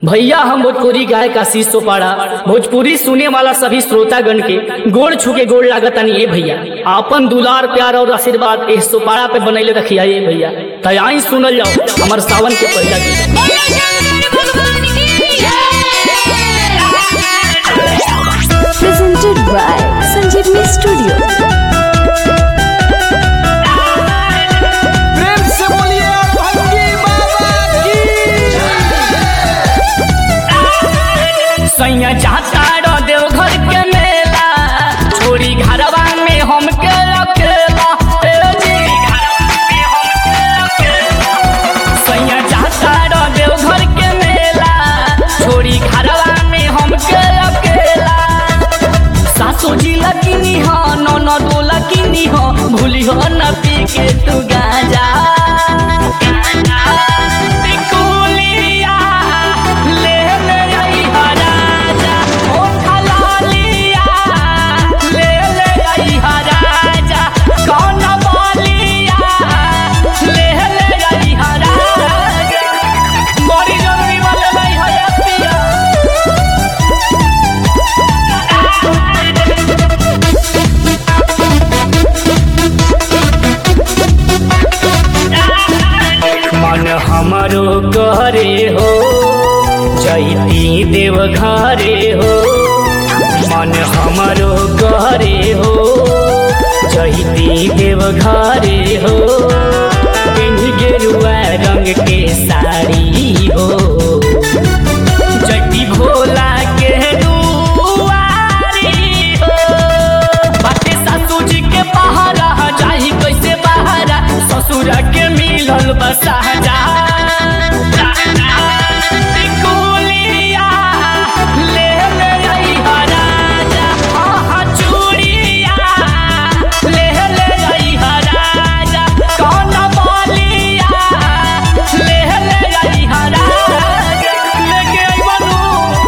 भैया हम भोजपुरी गायक आशीष सोपाड़ा भोजपुरी सुने वाला सभी श्रोतागण के गोड़ छुके गोड़ लागतानी ए भैया आपन दुलार प्यार और आशीर्वाद ए सोपाड़ा पे बनैले रखिया ए भैया तयाई सुनल जाओ हमर सावन के पहला गीत presented by Sanjeevni Studio. प्रेम से बोलिए भंगी बाबा की सैया जाता रो देवघर के मेला छोरी घरवा में हम के अकेला ए जी सैया जाता रो देवघर के मेला छोरी घरवा में हम के अकेला सासो जी लकीनी हो ननदो लकीनी हो भूली हो न पी के तू गाजा टिकुलिया ले ले आई हा राजा ओ खलालिया ले ले आई हा राजा कौन बोलिया ले ले आई हा राजा बड़ी जरूरी वाले भाई है पिया मन हमरो करे हो जैती देव घरे हो मन हमरो करे हो जैती देव घरे हो पिन्ह गेरुआ रंग के साड़ी हो जैती भोला के दुआरी हो बाटे सासू जी के पहाड़ा जाही कैसे बहारा ससुर के मिलल बसाजा टिकुलिया ले ले आई हा राजा आहा चूड़िया ले ले आई हा राजा कौन बोलिया ले ले आई हा राजा लेके आई बनू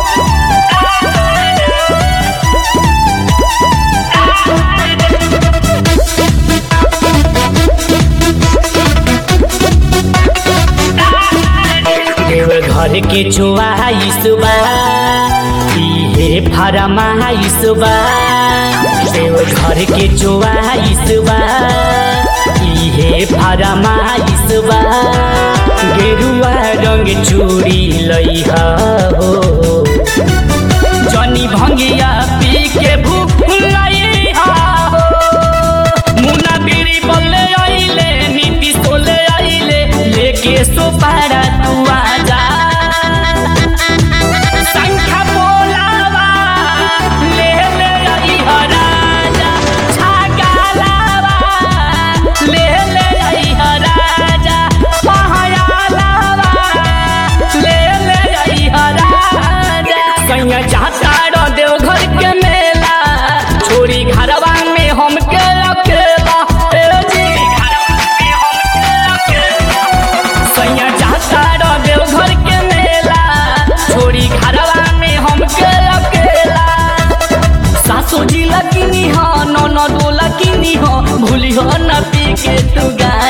देव घर के चुआइस बा इहे फरमाइस बा देव घर के चुआइस बा इहे फरमाइस बा गेरुआ रंग चूड़ी लइहा हो जनी भंगिया पी के भूख लइहा हो मुन्ना बीड़ी बोले आइले नीति सोले आइले लेके सोपारा तू आजा संख्या बोलावा ले ले आई हा राजा छागालावा ले ले आई हा राजा महायालावा ले ले आई हा राजा कहीं जाता रो देवघर के मेला छोरी घरवा में हम के अकेला ए जी सैया जाता रो देवघर के मेला छोरी घरवा में हम के अकेला सासू जी लकीनी हो ननदो लकीनी हो भूली हो न पी के तू गा